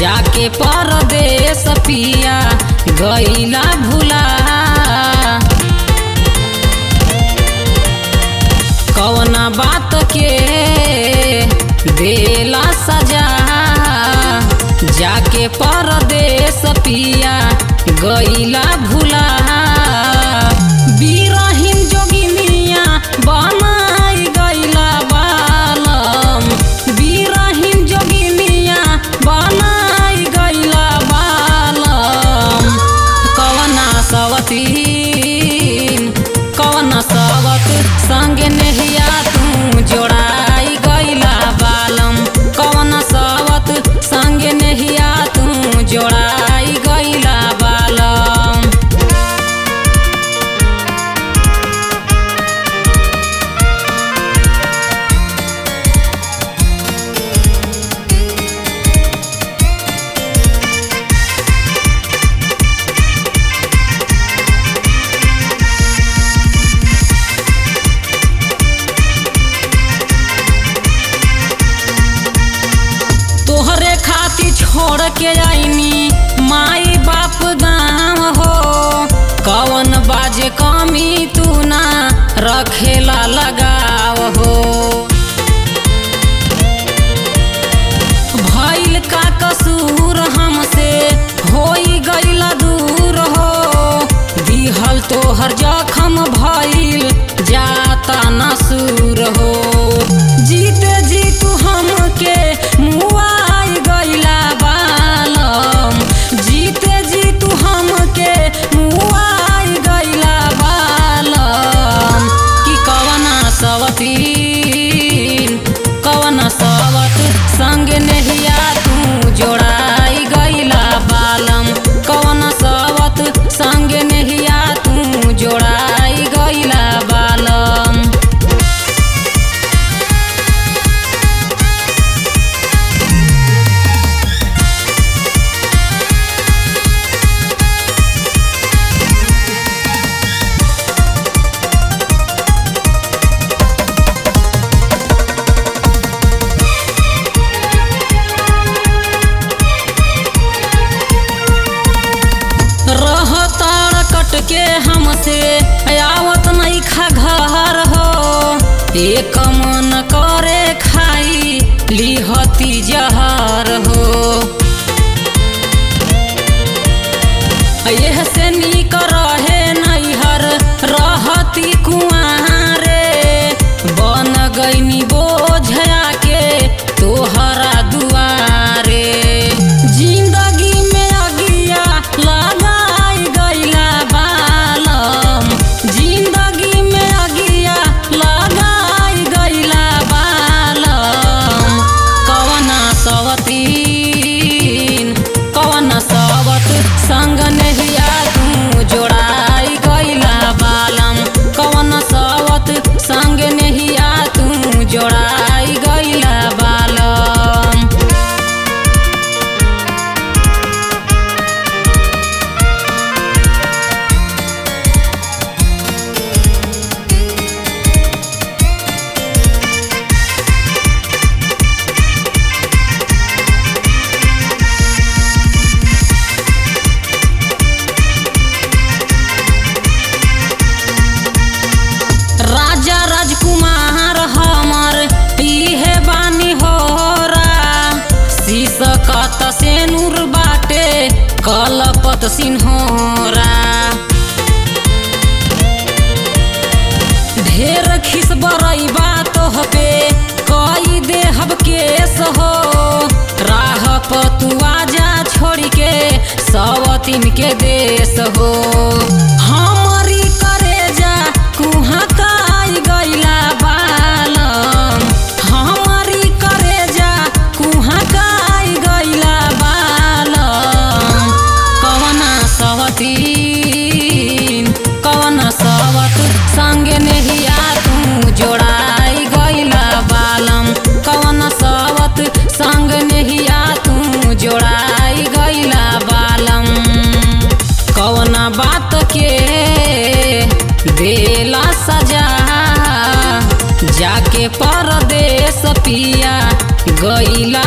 जाके परदेस पिया गईला भुला कवना बात के देला सजा जाके परदेस पिया गईला भुला बीरहीन जोगिनिया बनाई गईला बालम बीरहीन जोगिनिया बनाई गईला बालम कवना सवतीन कवना सवत संगे नेहिया तू जोड़ाई गईला बालम कवना सवत संगे नेहिया तू जोड़ाई गईला बालम तोहरे खातिर छोड़ के आईनी माई बाप गाँव हो कवन बाजे कमी तू ना रखेला लगाव हो भइल का कसूर हमसे होई गईला दूर हो दिहल तोहर जखम भइल जाता नसूर हो जीते जी तू हमके मुआई गईला बालम जीते जी तू हमके मुआई गईला बालम कि कवना सवतीन कवना सवत संग नेहिया तू जोड़ाई गईला बालम कवना सवत संग नेहिया तू जोड़ाई गईला बालम रहतार कट के हमसे आवत नहीं खा घर हो एक मन करे खाई लिहती जहर हो यह से नीक रहे नैहर रहती कुआरे बन गईनी बोझया के तोहरा दुआरे जिंदगी में अगिया लगाई गईला बालम जिंदगी में अगिया लगाई गईला बालम कवना सवतीन कवना सवत संग नेहिया तू जोड़ाई गईला बालम कवना सवत संग नेहिया तू जोड़ाई गईला बालम राजा राजकुमार हमर इहे बानी होरा शीसकत से नूर बाटे कलपत सिन्होरा ढेर खिस बरई बात पे कई देहब केस हो राह पतुआ जा छोड़ के सवतीन के देश हो हमरी करेजा कुहाँ काई गईला बालम हमरी करेजा कुहाँ काई गईला बालम कवना सवतीन कवना सवत संगे नेहिया तू जोड़ाई गईला बालम कवना सवत संग नेहिया तू जोड़ाई गईला बालम कवना बात के देला सजा जाके परदेस पिया गईला